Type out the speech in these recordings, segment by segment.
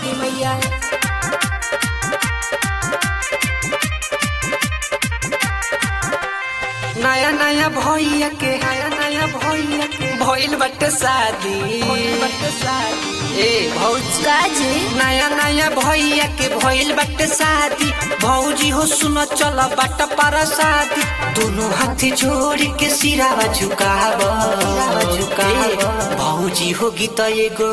छठी मैया नया नया भैया के नया नया भैया के भइल बाटे शादी भइल बाटे शादी ए भौजी काजी नया नया भैया के भइल बाटे शादी भौजी हो सुन चल बाट पर शादी दोनों हाथ जोड़ के सिरावा झुकाव झुकाव भौजी हो गीत एगो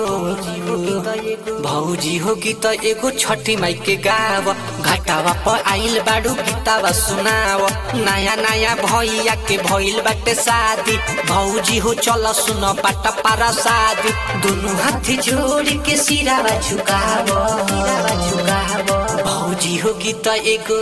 भौजी हो गीत एगो छठी माई के गाव घाटावा पर आइल बाड़ू गीतावा सुनाव नया नया भैया के भइल बाटे शादी भौजी हो चल सुन बाट पारा शादी दोनों हाथ जोड़ के सिरावा झुकाव सिरावा झुकाव भौजी हो गीत एगो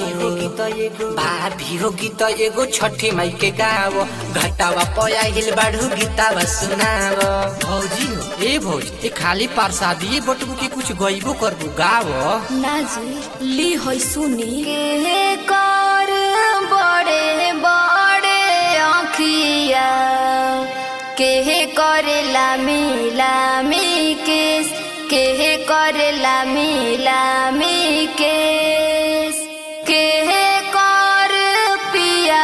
भाभी हो गीत एगो छठी माई के गाव घटावा पया हिल बाढ़ू गीतावा सुनाव भौजी हो ए भौज ए खाली प्रसादी बटबू के कुछ गईबो करबू गाव नाजी ली होई सुनी के कर बड़े बड़े आँखिया के करेला मिला मी केस के करेला मिला मी केस के कर पिया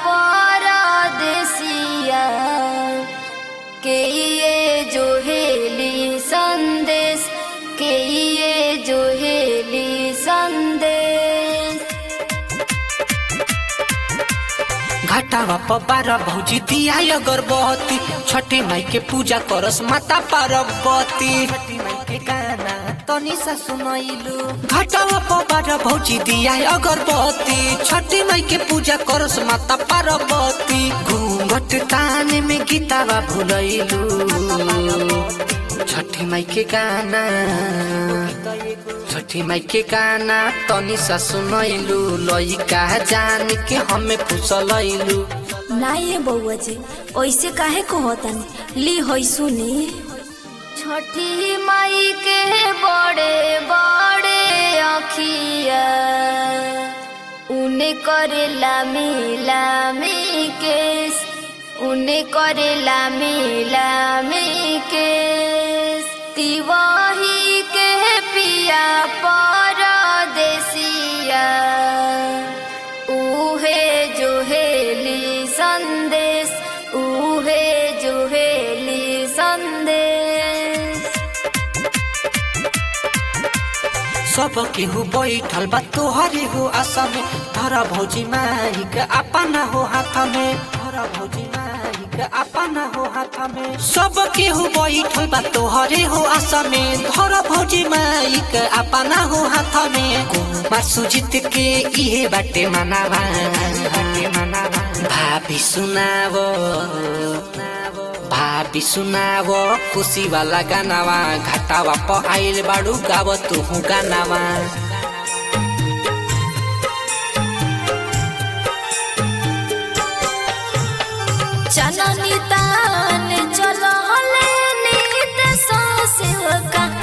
परदेसिया के ये जो हेली संदेश के ये जो हेली संदेश घटावा पबार भौजी दिया अगरबत्ती छठी माई के पूजा करस माता पार्वती छठी माई के गाना तनी सा सुनैलू घटावा पबार भौजी दिया अगरबत्ती छठी माई के पूजा करस माता पार्वती घूंघट ताने में गीतावा भुलैलू छठी माई के गाना छठी माई के गाना तनी सा सुनैलू लइका जान के हमें फुसलैलू ना ये बउआ जी ऐसे काहे कहतन ली होई सुनी छठी माई के बड़े बड़े अखिया उने करेला मिला मी केस उने करेला मिला मी केस तिवाही के पिया परदेसिया उहे जो हेली संदेश उहे जो हेली संदेश सब केहू बैठल बा तोहरे हो आशा में धरा भौजी माई के अपना हो हाथ में धरा भौजी माई के अपना हो हाथ में सब केहू बैठल बा तोहरे हो आशा में धरा भौजी माई के अपना हो हाथ में कुमार सुजित के इहे बाटे मनावा बाटे मनावा भाभी सुनावो भाभी सुनाव खुशी वाला गानावा घाटावा प आइल बाड़ू गाव तू गानावा चननी तान चल हले नीत सो सेवका